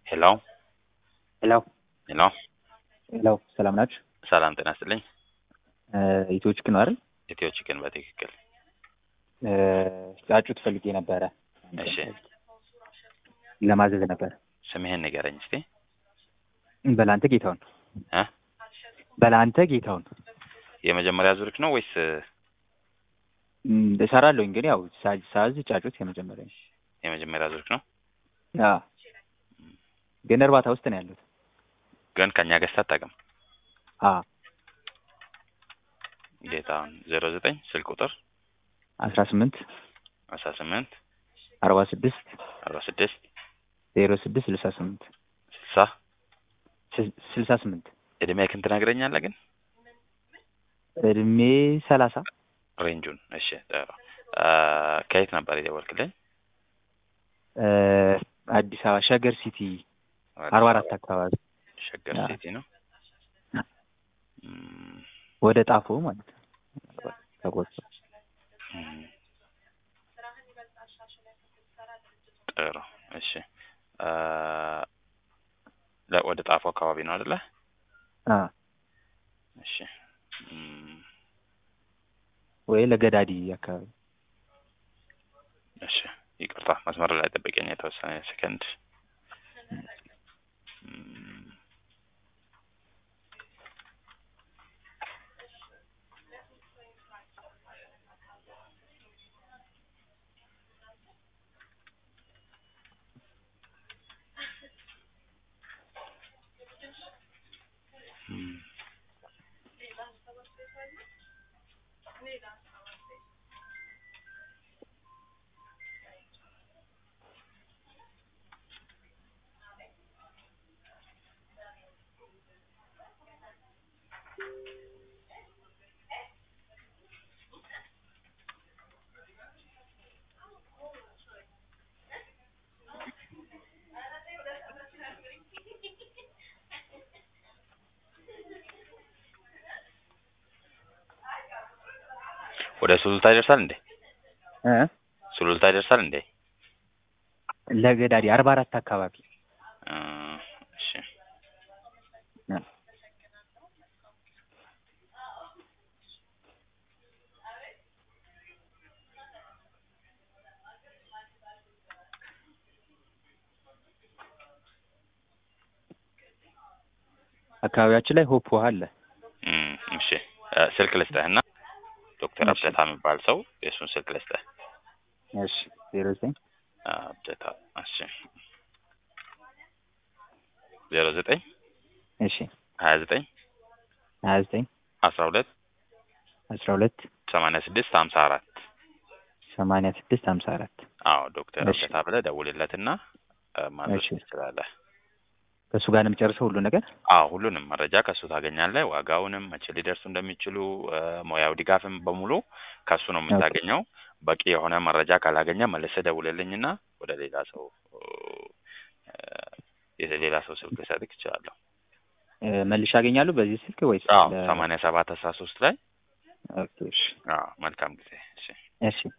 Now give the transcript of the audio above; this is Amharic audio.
ሄሎ ሄሎ ሄሎ ሄሎ ሰላም ናችሁ? ሰላም ጤና ይስጥልኝ። ኢትዮ ቺክን ነው አይደል? ኢትዮ ቺክን በትክክል ጫጩት ፈልጌ ነበረ እሺ። ለማዘዝ ነበረ። ስምህን ንገረኝ እስቲ። በላንተ ጌታውን እ በላንተ ጌታውን የመጀመሪያ ዙርክ ነው ወይስ እም፣ እሰራለሁኝ ግን ያው ሳ- ሳዝ ጫጩት የመጀመሪያ ነው። የመጀመሪያ ዙርክ ነው? አዎ ግን እርባታ ውስጥ ነው ያሉት። ግን ከኛ ገዝተህ አታውቅም? አዎ ጌታውን ዜሮ ዘጠኝ ስልክ ቁጥር አስራ ስምንት አስራ ስምንት አርባ ስድስት አርባ ስድስት ዜሮ ስድስት ስልሳ ስምንት ስልሳ ስል- ስልሳ ስምንት እድሜህን ትነግረኛለህ ግን እድሜ ሰላሳ ሬንጁን? እሺ ጥሩ። አ፣ ከየት ነበር የደወልክልኝ? እ፣ አዲስ አበባ ሸገር ሲቲ አርባ አራት አካባቢ ሸገር አ። ሲቲ ነው። እም፣ ወደ ጣፎ ማለት ነው። ተቆርጦ እም። ጥሩ እሺ። አ፣ ለ- ወደ ጣፎ አካባቢ ነው አይደለ? አ እሺ እም፣ ወይ ለገዳዲ አካባቢ እሺ ይቅርታ መስመር ላይ ጠብቀኝ የተወሰነ ሰከንድ። እም፣ እም፣ ወደ ሱሉልታ ይደርሳል እንዴ? እ ሱሉልታ ይደርሳል እንዴ? ለገዳዲ አርባ አራት አካባቢ እ፣ እሺ እ። አካባቢያችን ላይ ሆፕ ውሃ አለ። እም፣ እሺ እ፣ ስልክ ልስጥህና ዶክተር እሺ። አብደታ የሚባል ሰው የእሱን ስልክ ልስጥህ። እሺ ዜሮ ዘጠኝ አብደታ እሺ ዜሮ ዘጠኝ እሺ ሀያ ዘጠኝ ሀያ ዘጠኝ አስራ ሁለት አስራ ሁለት ሰማንያ ስድስት ሀምሳ አራት ሰማንያ ስድስት ሀምሳ አራት አዎ ዶክተር እሺ። አብደታ ብለህ ደውልለትና እ፣ ማድረስ እሺ። ትችላለህ። ከእሱ ጋር ነው የምጨርሰው ሁሉ ነገር። አዎ ሁሉንም መረጃ ከእሱ ታገኛለህ። ዋጋውንም መቼ ሊደርሱ እንደሚችሉ እ፣ ሙያው ድጋፍም በሙሉ ከእሱ ነው የምታገኘው። በቂ የሆነ መረጃ ካላገኘ መልሰህ ደውልልኝና ወደ ሌላ ሰው እ፣ የሌላ ሰው ስልክ ልሰጥህ እችላለሁ። እ፣ መልሼ አገኛለሁ በዚህ ስልክ ወይስ? አዎ ለ- ሰማንያ ሰባት አስራ ሶስት ላይ ኦኬ፣ እሺ አዎ መልካም ጊዜ እሺ እሺ